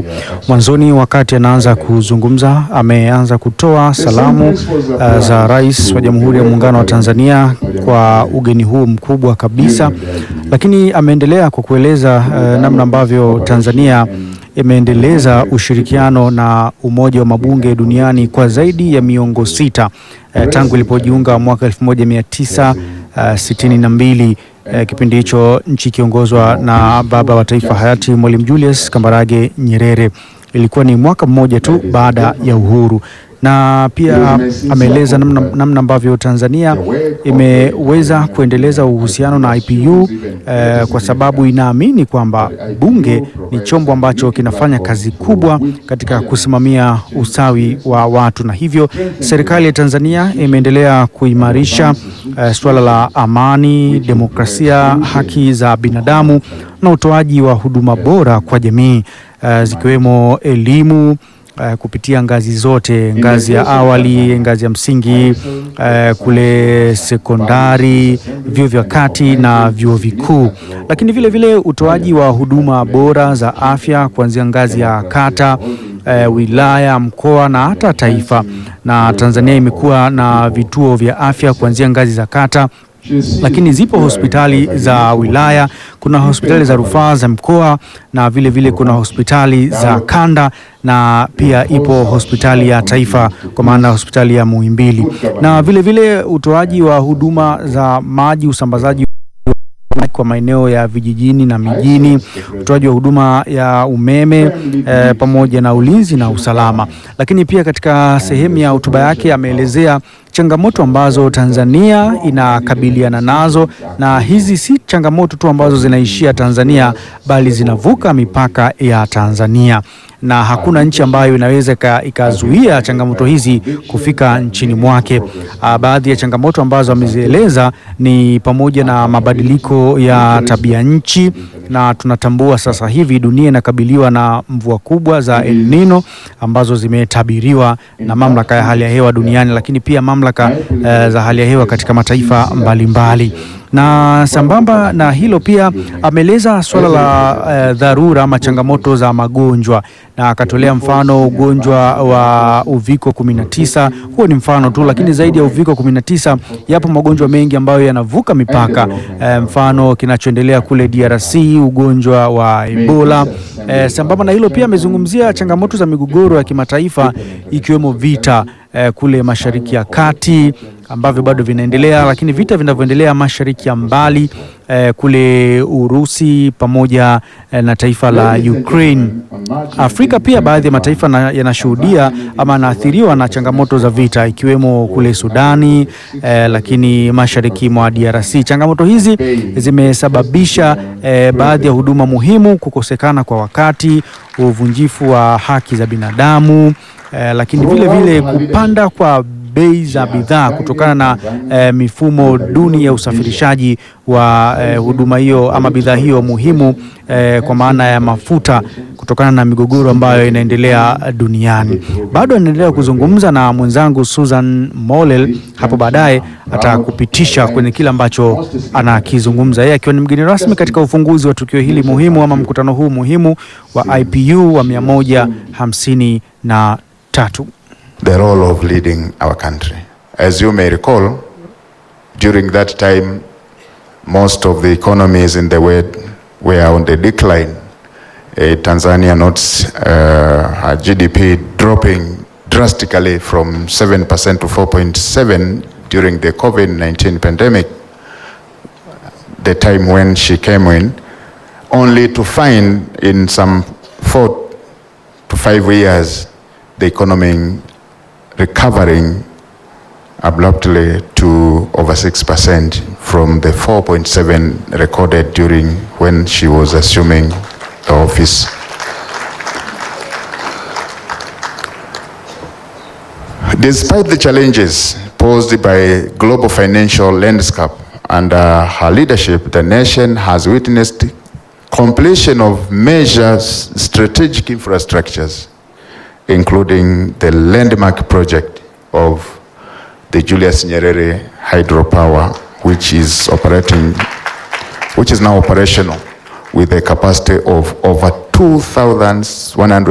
tatu. Mwanzoni, wakati anaanza kuzungumza, ameanza kutoa salamu uh, za Rais wa Jamhuri ya Muungano wa Tanzania kwa ugeni huu mkubwa kabisa, lakini ameendelea kwa kueleza uh, namna ambavyo Tanzania imeendeleza ushirikiano na Umoja wa Mabunge duniani kwa zaidi ya miongo sita uh, tangu ilipojiunga mwaka 1962 uh, kipindi hicho nchi ikiongozwa na baba wa taifa hayati Mwalimu Julius Kambarage Nyerere. Ilikuwa ni mwaka mmoja tu baada ya uhuru na pia ameeleza namna, namna ambavyo Tanzania imeweza kuendeleza uhusiano na IPU eh, kwa sababu inaamini kwamba bunge ni chombo ambacho kinafanya kazi kubwa katika kusimamia ustawi wa watu, na hivyo serikali ya Tanzania imeendelea kuimarisha eh, suala la amani, demokrasia, haki za binadamu na utoaji wa huduma bora kwa jamii eh, zikiwemo elimu Uh, kupitia ngazi zote, ngazi ya awali, ngazi ya msingi, uh, kule sekondari, vyuo vya kati na vyuo vikuu, lakini vile vile utoaji wa huduma bora za afya kuanzia ngazi ya kata, uh, wilaya, mkoa na hata taifa. Na Tanzania imekuwa na vituo vya afya kuanzia ngazi za kata lakini zipo hospitali za wilaya, kuna hospitali za rufaa za mkoa na vile vile kuna hospitali za kanda na pia ipo hospitali ya taifa kwa maana hospitali ya Muhimbili, na vile vile utoaji wa huduma za maji, usambazaji kwa maeneo ya vijijini na mijini, utoaji wa huduma ya umeme eh, pamoja na ulinzi na usalama. Lakini pia katika sehemu ya hotuba yake ameelezea changamoto ambazo Tanzania inakabiliana nazo, na hizi si changamoto tu ambazo zinaishia Tanzania, bali zinavuka mipaka ya Tanzania na hakuna nchi ambayo inaweza ikazuia changamoto hizi kufika nchini mwake. Baadhi ya changamoto ambazo amezieleza ni pamoja na mabadiliko ya tabia nchi, na tunatambua sasa hivi dunia inakabiliwa na mvua kubwa za El Nino ambazo zimetabiriwa na mamlaka ya hali ya hewa duniani, lakini pia mamlaka eh, za hali ya hewa katika mataifa mbalimbali mbali. Na sambamba na hilo pia ameeleza suala la eh, dharura ama changamoto za magonjwa na akatolea mfano ugonjwa wa uviko 19. Huo ni mfano tu, lakini zaidi ya uviko 19 yapo magonjwa mengi ambayo yanavuka mipaka eh, mfano kinachoendelea kule DRC, ugonjwa wa Ebola. Eh, sambamba na hilo pia amezungumzia changamoto za migogoro ya kimataifa ikiwemo vita eh, kule Mashariki ya Kati ambavyo bado vinaendelea, lakini vita vinavyoendelea mashariki ya mbali eh, kule Urusi pamoja eh, na taifa la Ukraine. Afrika pia baadhi ya mataifa yanashuhudia ama yanaathiriwa na changamoto za vita ikiwemo kule Sudani eh, lakini mashariki mwa DRC. Changamoto hizi zimesababisha eh, baadhi ya huduma muhimu kukosekana kwa wakati, uvunjifu wa haki za binadamu eh, lakini vile vile kupanda kwa bei za bidhaa kutokana na eh, mifumo duni ya usafirishaji wa eh, huduma hiyo ama bidhaa hiyo muhimu eh, kwa maana ya mafuta kutokana na migogoro ambayo inaendelea duniani. Bado anaendelea kuzungumza na mwenzangu Susan Molel, hapo baadaye atakupitisha kwenye kile ambacho anakizungumza yeye akiwa ni mgeni rasmi katika ufunguzi wa tukio hili muhimu ama mkutano huu muhimu wa IPU wa mia moja hamsini na tatu. the role of leading our country. As you may recall, during that time, most of the economies in the world were on the decline. Uh, Tanzania notes uh, her GDP dropping drastically from 7% to 4.7 during the COVID-19 pandemic, the time when she came in, only to find in some four to five years the economy recovering abruptly to over 6% from the 4.7 recorded during when she was assuming the office. Despite the challenges posed by global financial landscape under her leadership, the nation has witnessed completion of major strategic infrastructures including the landmark project of the Julius Nyerere hydropower, which is operating, which is now operational with a capacity of over 2,100